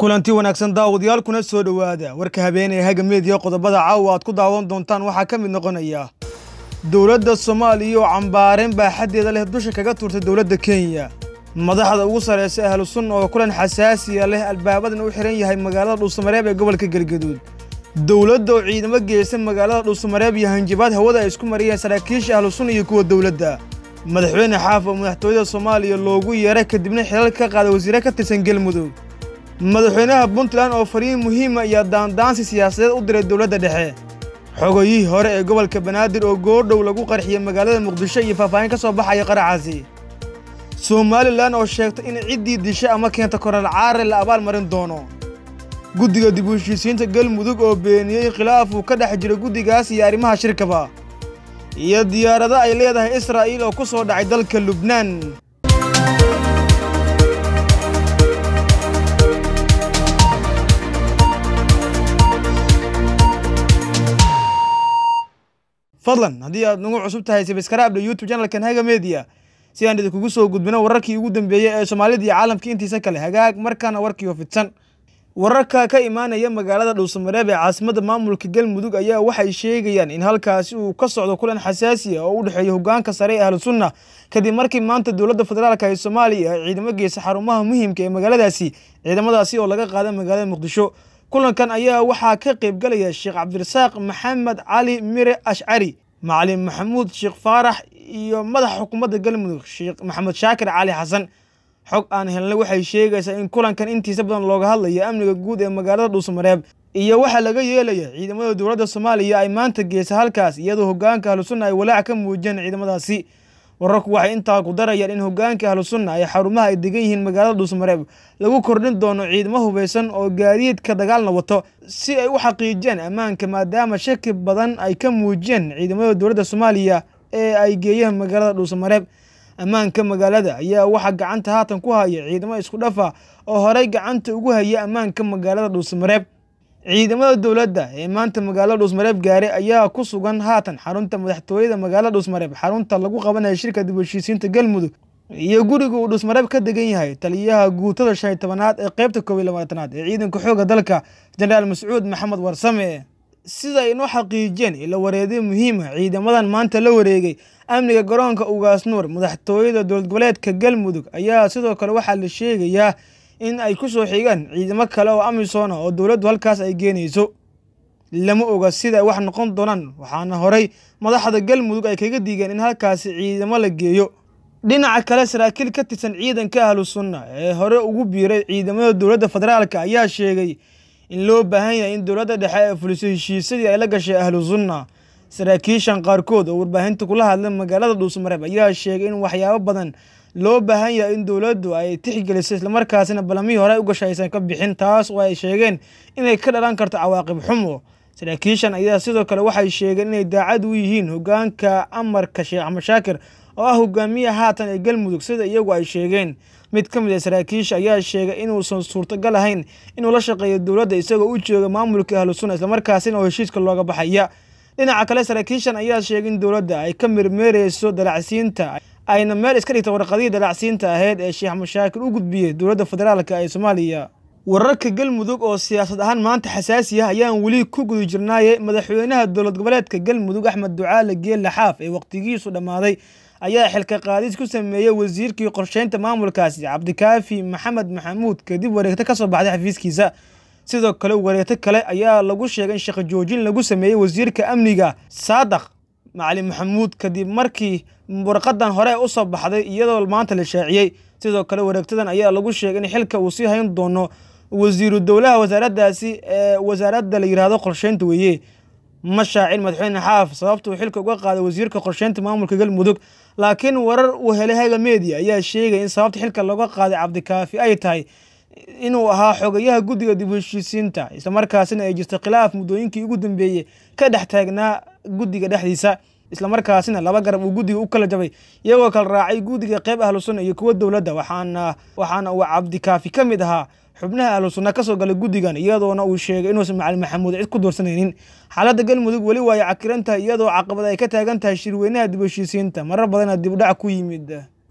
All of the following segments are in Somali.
kulanti wanaagsan daawadayaal kuna soo dhowaada warka habeenee haga meediya qodobada caawa aad ku daawan doontaan waxaa ka mid noqonaya dowladda soomaaliya oo cambaareen baaxaddeeda leh dusha kaga tuurtay dowladda kenya madaxda ugu sarraysa ahlu sunna oo kulan xasaasiya leh albaabadana u xihan yahay magaalada dhuusamareeb ee gobolka galgaduud dowladda oo ciidamo geysa magaalada dhuusamareeb iyo hanjabaad hawada ay isku mariyeen saraakiisha ahlu sunna iyo kuwa dowladda madaxweyne xaaf oo madaxtooyada soomaaliya loogu yeeray kadibna xilal ka qaaday wasiire ka tirsan galmudug madaxweynaha puntland oo fariin muhiima iyo daandaansi siyaasadeed u diray dowladda dhexe xogayihii hore ee gobolka banaadir oo goordhow lagu qarxiyey magaalada muqdisho iyo faahfaahin ka soo baxaya qaracaasi somalilan oo sheegtay in ciddii disha ama keenta koral caare la abaal marin doono guddiga dib u heshiisiinta galmudug oo beeniyey khilaaf uu ka dhex jiro guddigaas iyo arrimaha shirkaba iyo diyaarado ay leedahay israa'iil oo ku soo dhacay dalka lubnaan fadlan haddii aad nagu cusub tahay sabskaraabda youtube janalkan haga media si aan idinkugu soo gudbino wararkii ugu dambeeyey ee soomaalida iyo caalamka intiisa kale hagaag markaana warkiioo fidsan wararka ka imaanaya magaalada dhuusamareeb ee caasimadda maamulka galmudug ayaa waxay sheegayaan in halkaasi uu ka socdo kulan xasaasi ah oo u dhexeeya hogaanka sare ee ahlu sunna kadib markii maanta dowladda federaalka ee soomaaliya ay ciidamo geysa xarumaha muhiimka ee magaaladaasi ciidamadaasi oo laga qaada magaalada muqdisho kulankan ayaa waxaa ka qaybgalaya sheekh cabdirasaaq maxamed cali mire ashcari macalin maxamuud sheekh faarax iyo madaxa xukuumadda galmudug sheekh maxamed shaakir cali xasan xog aan helnay waxay sheegaysaa in kulankan intiisa badan looga hadlayo amniga guud ee magaalada dhuusamareeb iyo waxaa laga yeelaya ciidamada dowladda soomaaliya ay maanta geysa halkaas iyadoo hogaanka ahlu sunna ay walaac ka muujiyeen ciidamadaasi wararku waxay intaa ku darayaan in hogaanka ahlu sunna ay xarumaha ay degan yihiin magaalada dhuusamareeb lagu kordhin doono ciidamo hubeysan oo gaadiidka dagaalna wato si ay u xaqiijiyaan ammaanka maadaama shaki badan ay ka muujiyeen ciidamada dowladda soomaaliya ee ay geeyeen magaalada dhuusamareeb ammaanka magaalada ayaa waxaa gacanta haatan ku haya ciidamo isku dhafa oo horey gacanta ugu haya ammaanka magaalada dhuusamareeb ciidamada dowladda ee maanta magaalada dhuusmareeb gaaray ayaa ku sugan haatan xarunta madaxtooyada magaalada dhuusmareeb xarunta lagu qabanaya shirka dib u heshiisiinta galmudug iyo guriga uu dhuusmareeb ka degan yahay taliyaha guutada shan iyo tobanaad ee qeybta koob iyo labaatanaad ee ciidanka xooga dalka jenaraal mascuud maxamed warsame sida ay inoo xaqiijiyeen ila wareedyo muhiima ciidamadan maanta la wareegay amniga garoonka ugaas nuur madaxtooyada dowlad goboleedka galmudug ayaa sidoo kale waxaa la sheegayaa in ay ku soo xigaan ciidamo kale oo amisona oo dowladdu halkaas ay geenayso lama oga sida ay wax noqon doonaan waxaana horey madaxda galmudug ay kaga digeen in halkaasi ciidamo la geeyo dhinaca kale saraakiil ka tirsan ciidanka ahlu sunna ee hore ugu biiray ciidamada dowladda federaalka ayaa sheegay in loo baahan yahay in dowladda dhexe ee fuliso heshiisyadii ay la gashay ahlu sunna saraakiishan qaarkood oo warbaahinta kula hadla magaalada dhuusamareeb ayaa sheegay in waxyaabo badan loo baahan yahay in dowladdu ay tixgeliso islamarkaasina balamihii hore u gashay aysan ka bixin taas oo ay sheegeen inay ka dhalan karto cawaaqib xumo saraakiishan ayaa sidoo kale waxay sheegeen inay daacad u yihiin hogaanka amarka sheekh axmed shaakir oo ah hogaamiyaha haatan ee galmudug sida iyagu ay sheegeen mid ka mid a saraakiisha ayaa sheegay inuusan suurtagal ahayn inuu la shaqeeyo dowladda isagoo u jooga maamulka ahlu sunna islamarkaasina oo heshiiska looga baxaya dhinaca kale saraakiishan ayaa sheegay in dowladda ay ka mirmeereyso dalacsiinta ayna meel iska dhigta warqadihii dalacsiinta ahayd ee sheekh mashaakir u gudbiyey dowladda federaalka ee soomaaliya wararka galmudug oo siyaasad ahaan maanta xasaasi ah ayaan weli ku guda jirnaaye madaxweynaha dowlad goboleedka galmudug axmed ducaale geelle xaaf ee waqtigiisu dhammaaday ayaa xilka qaadis ku sameeyey wasiirkii qorsheynta maamulkaasi cabdikaafi maxamed maxamuud kadib wareegto ka soo baxday xafiiskiisa sidoo kale wareegto kale ayaa lagu sheegay in shaqo joojin lagu sameeyey wasiirka amniga saadaq macalin maxamuud kadib markii warqadan hore u soo baxday iyadoo maanta la shaaciyey sidoo kale wareegtadan ayaa lagu sheegay in xilka uu sii hayn doono wasiiru dowlaha wasaaraddaasi ee wasaaradda la yidhaahdo qorsheynta weeye ma shaacin madaxweyne xaaf sababtuu xilka uga qaaday wasiirka qorsheynta maamulka galmudug laakiin warar uu helay haga media ayaa sheegay in sababta xilka looga qaaday cabdikaafi ay tahay inuu ahaa xogayaha guddiga dib u heshiisiinta islamarkaasina ay jirta khilaaf muddooyinkii ugu dambeeyey ka dhex taagnaa guddiga dhexdiisa islamarkaasina laba garab uu guddiga u kala jabay iyagoo kala raacay guddiga qeyb ahlu sunna iyo kuwa dowladda waxaana waxaana uu cabdikaafi ka mid ahaa xubnaha ahlu sunna kasoo galay guddigan iyadoona uu sheegay inuusan macalin maxamuud cid ku doorsanaynin xaaladda galmudug weli waa ay cakiran tahay iyadoo caqabad ay ka taagan tahay shirweynaha dib u heshiisiinta marar badana dib u dhac ku yimid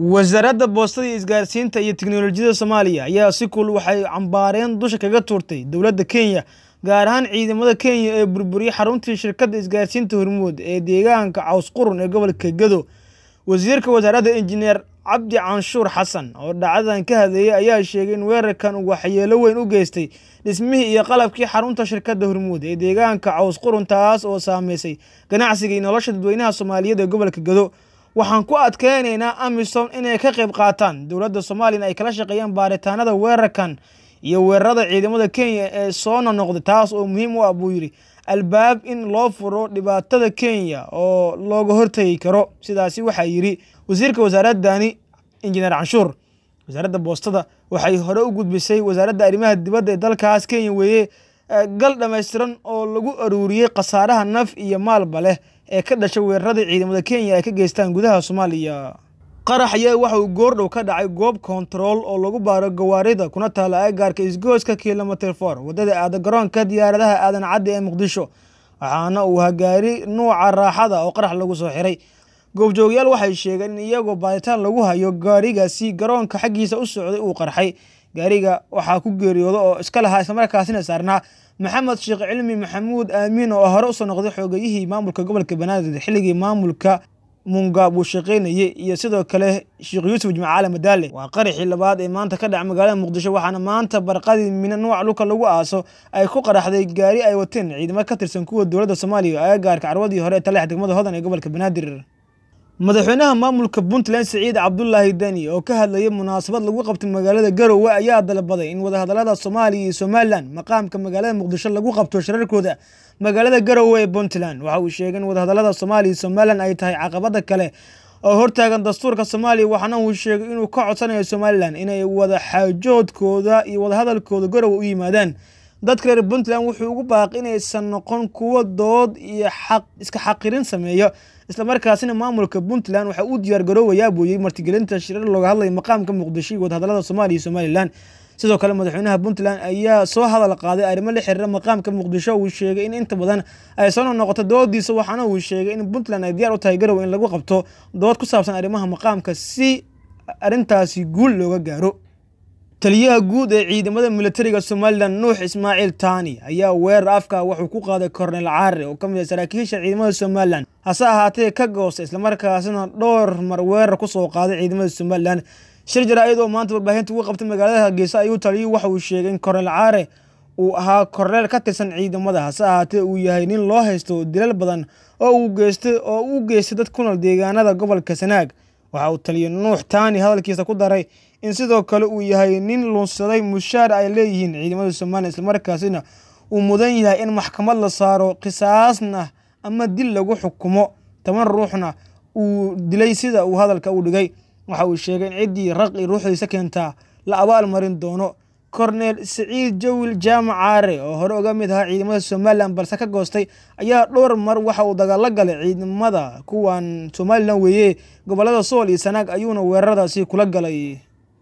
wasaaradda boostada iyo isgaarsiinta iyo tiknolojiyadda soomaaliya ayaa si kul waxay cambaareen dusha kaga tuurtay dowladda kenya gaar ahaan ciidamada kenya ee burburiyey xaruntii shirkadda isgaarsiinta hormuud ee deegaanka caws qurun ee gobolka gado wasiirka wasaaradda injineer cabdi canshuur xasan oo dhacdadan ka hadleeyey ayaa sheegay in weerarkan uu waxyeelo weyn u geystay dhismihii iyo qalabkii xarunta shirkadda hormuud ee deegaanka caws qurun taas oo saameysay ganacsiga iyo nolosha dadweynaha soomaaliyeed ee gobolka gado waxaan ku adkeynaynaa amisom inay ka qayb qaataan dowladda soomaaliyana ay kala shaqeeyaan baaritaanada weerarkan iyo weerarada ciidamada kenya ee soo nonoqday taas oo muhiim u ah buu yidhi albaab in loo furo dhibaatada kenya oo looga hortagi karo sidaasi waxaa yidhi wasiirka wasaaradani injineer canshuur wasaaradda boostada waxay hore u gudbisay wasaaradda arrimaha dibadda ee dalkaas kenya weeye gal dhammaystiran oo lagu aruuriyey khasaaraha naf iyo maalba leh ee ka dhashay weeraradii ciidamada kenya ay ka geystaan gudaha soomaaliya qarax ayaa waxa uu goordhow ka dhacay goob kontarool oo lagu baaro gawaarida kuna taala agaarka isgooska kilomitr for waddada aada garoonka diyaaradaha aadan caddi ee muqdisho waxaana uu hagaari nuuca raaxada oo qarax lagu soo xiray goobjoogyaal waxay sheegeen in iyagoo baaritaan lagu hayo gaarigaasi garoonka xaggiisa u socday uu qarxay gaariga waxaa ku geeriyooda oo iska lahaa islamarkaasina saarnaa maxamed sheekh cilmi maxamuud aamiin oo hore usoo noqday xoogayihii maamulka gobolka banaadir xilligii maamulka mungaab uu shaqaynayey iyo sidoo kale sheekh yuusuf jimcaale madaale waa qaraxii labaad ee maanta ka dhaca magaalada muqdisho waxaana maanta barqadii mina nuuc dhulka lagu aaso ay ku qaraxday gaari ay wateen ciidamo ka tirsan kuwa dowladda soomaaliya agagaarka carwadii hore ee taleex degmada hodan ee gobolka banaadir madaxweynaha maamulka puntland siciid cabdulaahi deni oo ka hadlayay munaasabad lagu qabtay magaalada garowe ayaa dalbaday in wadahadalada soomaaliya iyo somalilan maqaamka magaalada muqdisho lagu qabto shirarkooda magaalada garowe ee puntland waxa uu sheegay in wadahadalada soomaaliya iyo somalilan ay tahay caqabada kale oo hortaagan dastuurka soomaaliya waxaana uu sheegay inuu ka codsanayo somalilan inay wada xaajoodkooda iyo wadahadalkooda garowe u yimaadaan dadka reer puntland wuxuu ugu baaqi inaysan noqon kuwo dood iyo xaq iska xaqirin sameeyo islamarkaasina maamulka puntland waxa uu diyaar garoowayaa buuyey martigelinta shirar looga hadlaya maqaamka muqdisho iyo wadahadalada soomaaliya iyo somalilan sidoo kale madaxweynaha puntland ayaa soo hadal qaaday arrimo la xiriira maqaamka muqdisho uu sheegay in inta badan ay soo noqoto doodiisa waxaana uu sheegay in puntland ay diyaar u tahay garowe in lagu qabto dood ku saabsan arrimaha maqaamka si arrintaasi guul looga gaaro taliyaha guud ee ciidamada militariga somalilan nuux ismaaciil taani ayaa weerar afka wuxuu ku qaaday kornel caare oo ka mid ah saraakiisha ciidamada somalilan hase ahaatee ka goosta islamarkaasina dhowr mar weerar kusoo qaaday ciidamada somalilan shir jaraa-id oo maanta warbaahinta ugu qabtay magaalada hargeysa ayuu taliyuu waxa uu sheegay in kornel caare uu ahaa korneel ka tirsan ciidamada hase ahaatee uu yahay nin loo haysto dilal badan oo uu geystay oo u geystay dad ku nool deegaanada gobolka sanaag waxa uu taliya nuux taani hadalkiisa ku daray in sidoo kale uu yahay nin lunsaday mushaar ay leeyihiin ciidamada somalilan islamarkaasina uu mudan yahay in maxkamad la saaro qisaasna ama dil lagu xukumo toban ruuxna uu dilay sida uu hadalka u dhigay waxa uu sheegay in ciddii raqi ruuxdiisa keentaa la abaal marin doono korneel siciid jawil jaamac caare oo hore uga mid ahaa ciidamada somalilan balse ka goostay ayaa dhowr mar waxa uu dagaalo galay ciidamada kuwan somalilan weeye gobolada sool iyo sanaag ayuuna weeraradaasi kula galay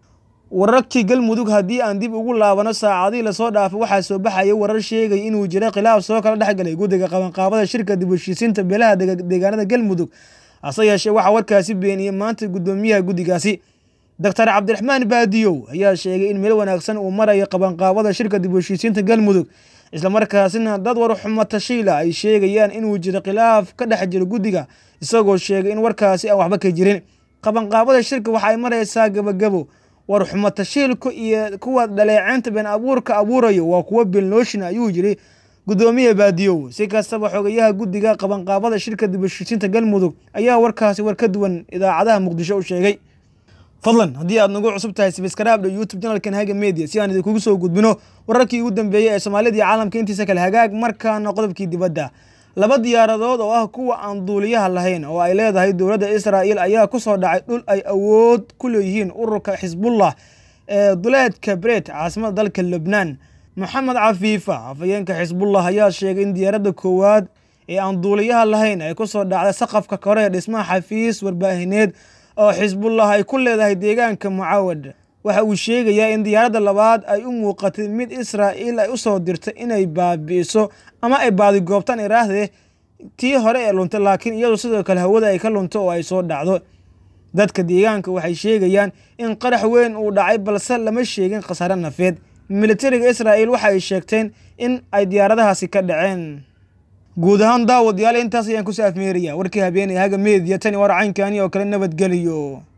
wararkii galmudug haddii aan dib ugu laabano saacadihii lasoo dhaafay waxaa soo baxaya warar sheegaya inuu jira khilaaf soo kala dhexgalay guddiga qabanqaabada shirka dib heshiisiinta beelaha deegaanada galmudug hase yeeshee waxaa warkaasi beeniyey maanta guddoomiyaha guddigaasi doctor cabdiraxmaan baadiyow ayaa sheegay in meel wanaagsan uu marayo qabanqaabada shirka dib heshiisiinta galmudug islamarkaasina dad war xumo tashiila ay sheegayaan inuu jiro khilaaf ka dhex jiro guddiga isagoo sheegay in warkaasi aan waxba ka jirin qabanqaabada shirka waxa ay maraysaa gabagabo war xumo tashiilku iyo kuwa dhaleeceynta been abuurka abuurayo waa kuwo belnooshin ayuu yiri guddoomiya baadiyow si kastaba xogayaha guddiga qabanqaabada shirka dib heshiisiinta galmudug ayaa warkaasi war ka duwan idaacadaha muqdisho u sheegay fadlan haddii aad nagu cusub tahay sibskaraabdha youtube janalkan haga media si aan idinkugu soo gudbino wararkii ugu dambeeyey ee soomaalida iyo caalamka intiisa kale hagaag markaana qodobkii dibadda laba diyaaradood oo ah kuwa aan duuliyaha lahayn oo ay leedahay dowladda israa'il ayaa ku soo dhacay dhul ay awood ku leeyihiin ururka xisbullah ee duleedka bret caasimada dalka lebnaan maxamed cafiifa afhayeenka xisbullah ayaa sheegay in diyaaradda koowaad ee aan duuliyaha lahayn ay ku soo dhacday saqafka kore ee dhismaha xafiis warbaahineed oo xisbullah ay ku leedahay deegaanka mucaawad waxa uu sheegayaa in diyaaradda labaad ay u muuqatay mid israa'iil ay u soo dirtay inay baabi'iso ama ay baadigoobtaan iraahdee tii hore ee luntay laakiin iyadu sidoo kale hawada ay ka lunto oo ay soo dhacdo dadka deegaanka waxay sheegayaan in qarax weyn uu dhacay balse lama sheegin khasaare nafeed militariga israa'il waxa ay sheegteen in ay diyaaradahaasi ka dhaceen guud ahaan daawadayaal intaas ayaan ku saafmeeraya warkii habeenay haga meediya tani war caynkani oo kale nabadgeliyo